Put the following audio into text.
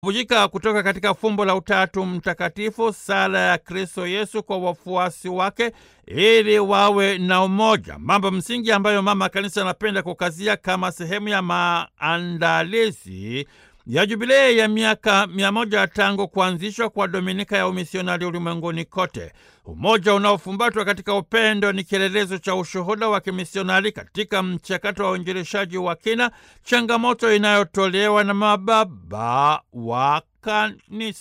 bujika kutoka katika fumbo la Utatu Mtakatifu, sala ya Kristo Yesu kwa wafuasi wake ili wawe na umoja, mambo msingi ambayo Mama Kanisa anapenda kukazia kama sehemu ya maandalizi ya jubilei ya miaka mia moja tangu kuanzishwa kwa Dominika ya Umisionari ulimwenguni kote. Umoja unaofumbatwa katika upendo ni kielelezo cha ushuhuda wa kimisionari katika mchakato wa uinjilishaji wa kina, changamoto inayotolewa na mababa wa Kanisa.